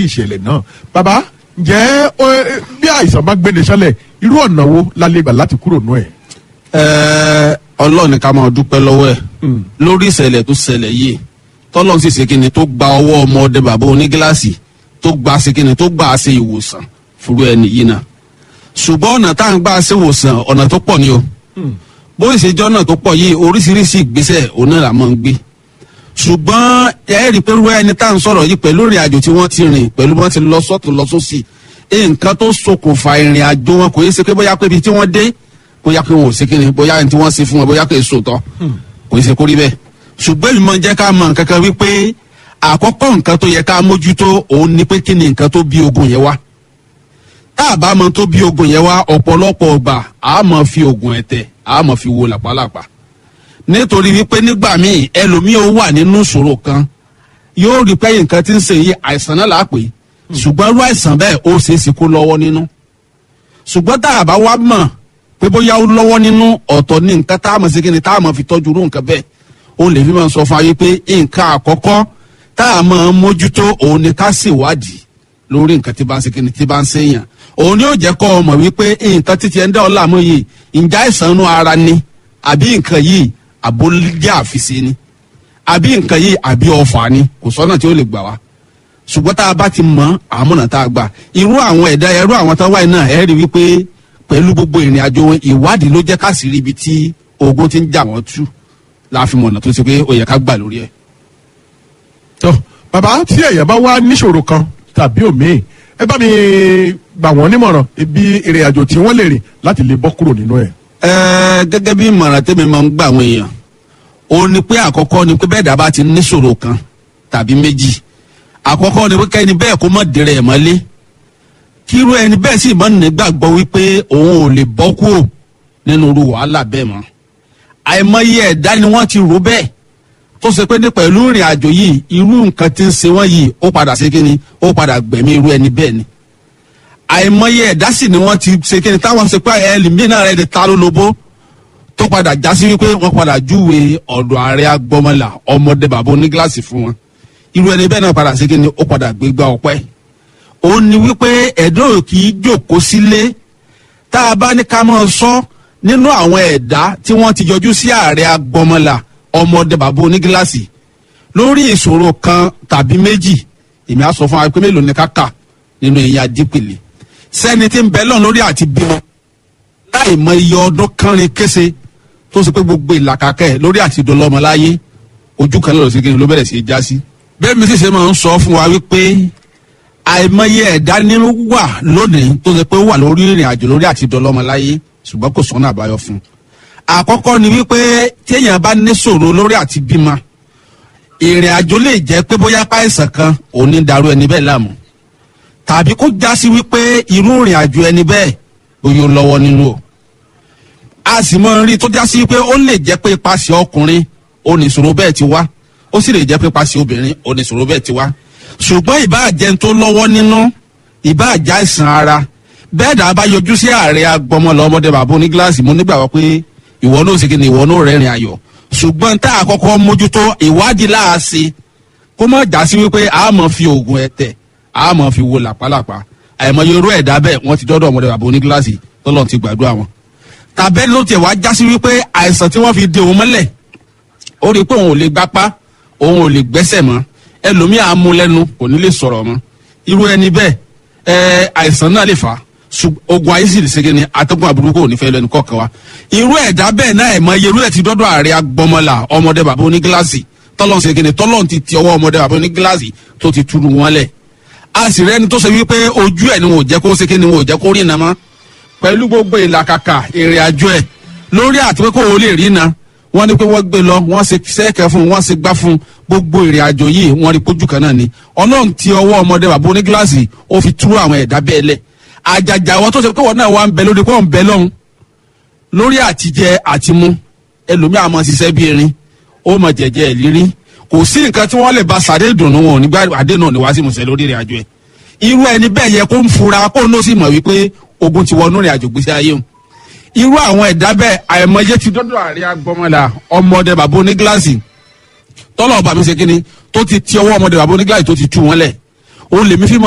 ìṣẹ̀lẹ̀ náà bàbá ǹjẹ́ ó, eh, bí àìsàn bá gbéni sálẹ̀ irú ọ̀nà wo la lè gbà láti kúrò nú ẹ̀. Ẹ, ọlọ́run ní ká máa dúpẹ́ lọ́wọ́ ẹ̀ lórí ìṣẹ̀lẹ̀ tó ṣẹlẹ̀ yìí tọ́lọ́run sì ṣe kíni tó gba ọwọ́ ọmọ ọdẹ bàbá onígíláàsì tó gba ṣe kíni tó gbà ṣe ìwòsàn fúru ẹni yìí náà ṣùgbọ́n ọ̀nà tá à ń gbà ṣe ìwòsàn ọ̀nà tó pọ̀ ni o bó ìṣèjọ́ náà tó pọ̀ yìí oríṣiríṣi ìgbésẹ̀ òun náà la máa ń gbé ṣùgbọ́n ẹ rí i pé rú ẹni tá à ń sọ̀rọ̀ yìí pẹ̀lú ìrìn àjò tí wọ́n ti rìn pẹ̀lú bí wọ́n ti lọ sọ́tún lọ sósì nǹkan tó ṣokùnfà ìrìn àjò wọn kò yẹ ṣe pé bóyá pé ibi tí wọ́n dé bóyá pé wọn ò ṣe kí ni bóyá ní tí wọ́n ṣe fún wọn bóyá pé èso tọ́ kò yẹ ṣe kó rí bẹ́ẹ̀ ṣùgbọ́n ìmọ̀ jẹ́ ká mọ̀ nǹkan kan wípé àkọ́kọ́ nǹkan tó yẹ ká mójútó òun ni pé kí ni nǹkan tó bí ogun yẹn wá tá a bá mọ tó bí ogun yẹn wá ọ̀pọ̀lọpọ̀ ọgbà a máa fi ogun ẹ̀tẹ̀ a máa fi wo làpálàpá nítorí wípé nígbà míì ẹlòmíì ó wà nínú ìṣòro kan yóò rí pé nǹkan tí ń ṣe yìí àìsàn náà là á pè é ṣùgbọ́n irú àìsàn bẹ́ẹ̀ ó ṣeé ṣe kó lọ́wọ́ nínú ṣùgbọ́n tá a bá wá mọ̀ pé bóyá ó lọ́wọ́ nínú ọ̀tọ̀ ní nǹkan tá a mọ̀ sí kí ni tá a mọ̀ fi tọ́jú irú nǹkan bẹ́ẹ̀ ó lè fi máa sọ fún ayé pé nǹkan àkọ́kọ́ tá a mọ̀ mójútó òun ni ká ṣèwádìí lórí nǹkan tí bá ń ṣe kí ni tí bá ń ṣèyàn òun ni ó jẹ́ kọ́ ọ mọ̀ wípé nǹkan títí ẹ̀ ń dá ọ láàmú yìí ǹjẹ́ àìsàn inú ara ni àbí nǹkan yìí àbólíjà àfìsí ni àbí nǹkan yìí àbí ọfà ni kò sọ́nà tí ó lè gbà wá ṣùgbọ́n tá a bá ti mọ àmúnà tá a gbà irú àwọn ẹ̀dá irú àwọn tó wáyé náà ẹ̀ rí wípé pẹ̀lú gbogbo ìrìn àjò wọn ìwádìí ló jẹ́ ká sì rí ibi tí ogun ti ń jà wọ́n tú láàfin mọ̀nà tó ṣe pé ó yẹ ká gbà lórí ẹ̀. tó bàbá tí èèyàn bá wá níṣòro kan tàbí òmíì ẹ bá mi gbà wọ́n nímọ̀ràn ibi ìrìn àjò tí wọ́n lè rìn láti lè bọ́ kúrò nínú ẹ̀. ẹ gẹ́gẹ́ bí ìmọ̀ràn tẹ́mi máa ń gbà àwọn èèyàn ó ní pé àkọ́kọ́ ni pé bẹ́ẹ̀ dábàá ti níṣòro kan tàbí méjì àkọ́kọ́ ni pé kẹ́ni bẹ́ẹ̀ kó mọ̀ dèrè ẹ̀ mọ́lé kírú ẹni bẹ́ẹ̀ sì mọ́ nígbàgbọ́ wípé òun ò lè bọ́ kúrò nínú irú wàhálà bẹ́ẹ̀ mọ́ àìmọye ẹ̀dá ni wọ́n ti rò bẹ́ẹ̀ tó ṣe pé ní pẹ̀lú ìrìn àjò yìí irú nǹkan tí ń ṣe wọ́n yìí ó padà ṣe kíni ó padà gbẹ̀mí irú ẹni bẹ́ẹ̀ ni àìmọye ẹ̀dá sì ni wọ́n ti ṣe kíni táwọn ṣe pé ẹlòmíràn rẹ̀ ti ta lólobó tó padà já sí wípé wọ́n padà júwe ọ̀dọ̀ ààrẹ agbọ́mọlà ọmọdé bàbá onígíláàsì fún wọn irú ẹni bẹ́ẹ̀ náà padà ṣe kíni ó padà gbégbá ọpẹ́ ó ní wípé ẹ̀dọ́ kì í jókòó sílé tá a bá ní ká máa sọ nínú àwọn ẹ̀dá tí wọ́n ti yọjú sí ààrẹ agbọ́mọlà ọmọdé bàbá onígíláàsì lórí ìṣòro kan tàbí méjì èmi á sọ fún wa pé mélòó ni ká kà nínú ìyá dípìlì sẹ́ni tí ń bẹ lọ́n lórí àti bímọ láì mọ iye ọdún kánrin kése tó ṣe pé gbogbo ìlàkàkẹ́ lórí àti ìdọ́lọ́mọ láyé ojú kan lọ́dọ̀ sí kí ni ló bẹ̀rẹ̀ sí í já sí. bẹ́ẹ̀ mi sì ṣe máa ń sọ fún wa wípé àìmọye ẹ̀dá nínú wà lónìí tó ṣe pé ó wà lórí ìrìn àjò lórí àti ìdọ́lọ́mọ láyé ṣùgbọ́n kò sọ́nà àbáyọ fún un. àkọ́kọ́ ni wípé téèyàn bá ní ṣòro lórí àti bímọ ìrìn àjò lè jẹ́ pé bóyá páìsàn kan òun ní darú ẹni bẹ́ẹ̀ láàmú tàbí kó já sí wípé irú ìrìn àjò ẹni bẹ́ẹ̀ bóyá ó lọ́wọ́ nínú o a sì mọ rí tó já sí pé ó lè jẹ́ pé ipasẹ̀ ọkùnrin oníṣòro bẹ́ẹ̀ ti wá ó sì lè jẹ́ pé ipasẹ̀ obìnrin oníṣòro bẹ́ẹ̀ ti wá ṣùgbọ́n ìbáàjẹ́ tó lọ́wọ́ nínú ìbáàjẹ́ àìsàn ara bẹ́ẹ̀ dà bá yọjú sí ààrẹ agbọmọlọ ọmọdé bàbá onígíláàsì mo nígbàgbọ́ pé ìwọ náà sì kí ni ìwọ náà rẹ́rìn ayọ̀ ṣùgbọ́n tá a kọ́kọ́ mójútó ìwádìí láàṣì kó má já sí wípé a máa fi oògùn ẹ̀tẹ̀ a máa fi wo làpálàpá àìmọye irú ẹ̀dá bẹ́ẹ̀ wọ́n ti dọ́dọ̀ ọmọdé bàbá onígíláàsì tọ́lọ́ ti gbàdúrà wọn tàbẹ́ni ló tiẹ̀ wá já sí wípé àìsàn tí wọ́n fi de òun mọ́lẹ̀ ó rí i pé òun ò lè gbápá òun ò lè gbẹ́sẹ̀ mọ́ ẹlòmíì á mú lẹ́nu kò ní lè sọ̀rọ̀ mọ́ irú ẹni bẹ́ẹ̀ ẹ àìsàn náà lè fà á ogun ayé sì lè ṣe kíni atẹ́gùn àbúrúkọ ò ní fẹ́ lẹ́nu kọ̀ọ̀kan wa irú ẹ̀dá bẹ́ẹ̀ náà ẹ̀ mọ iye irú ẹ̀ ti dọ́dọ̀ ààrẹ agbọmọlà ọmọdé bàbá onígíláàsì tọ́lọ́n ṣe kíni tọ́lọ́n ti ti ọwọ́ ọmọdé bàbá onígíláàsì tó ti túrú wọn lẹ̀ a sì rẹ́ni tó ṣe wípé ojú ẹ̀ ni wọn ò jẹ́ kó ṣe kíni wọn ò jẹ́ kó rí iná mọ́ pẹ̀lú gbogbo ìlàkàkà ìrìn àjò ẹ̀ lórí àti pé kó o lè rí iná wọ́n ní pé wọ́n gbé lọ wọ́n ṣe sẹ́ẹ̀kẹ́ fún wọ́n ṣe gbá fún gbogbo ìrìn àjò yìí wọ́n rí pójú kan náà ni ọlọ́run ti ọwọ́ ọmọdé bàbá onígíláàsì ó fi tú àwọn ẹ̀dá bẹ́ẹ̀ lẹ̀ àjàjà àwọn tó ṣe pé wọ́n náà wà ń bẹ lórí pé wọ́n ń bẹ lọ́hùn lórí àtijẹ àtimú ẹlòmíì àmọ́ ṣiṣẹ́ bí erin ó mọ jẹ̀jẹ̀ ìlírí kò sí nǹkan tí wọ́n lè ba sàdé ìdùnnú wọn nígbà àdé náà ní wá sí musẹ̀ lórí ìrìn àjò ẹ̀ irú ẹni bẹ́ẹ̀ yẹ kó ń fura kó ń lọ sí mọ̀ wípé ogun ti wọnú ìrìn àjò gbèsè ayé o irú àwọn ẹ̀dá bẹ́ẹ̀ àìmọye ti dọ́dọ̀ àrí agbọ́mọlà ọmọdé bàbá onígíláàsì tọ́lọ̀ ọba mi ṣe kíni tó ti ti ọwọ́ ọmọdé bàbá onígíláàsì tó ti tú wọn lẹ̀ ó lèmi fi mọ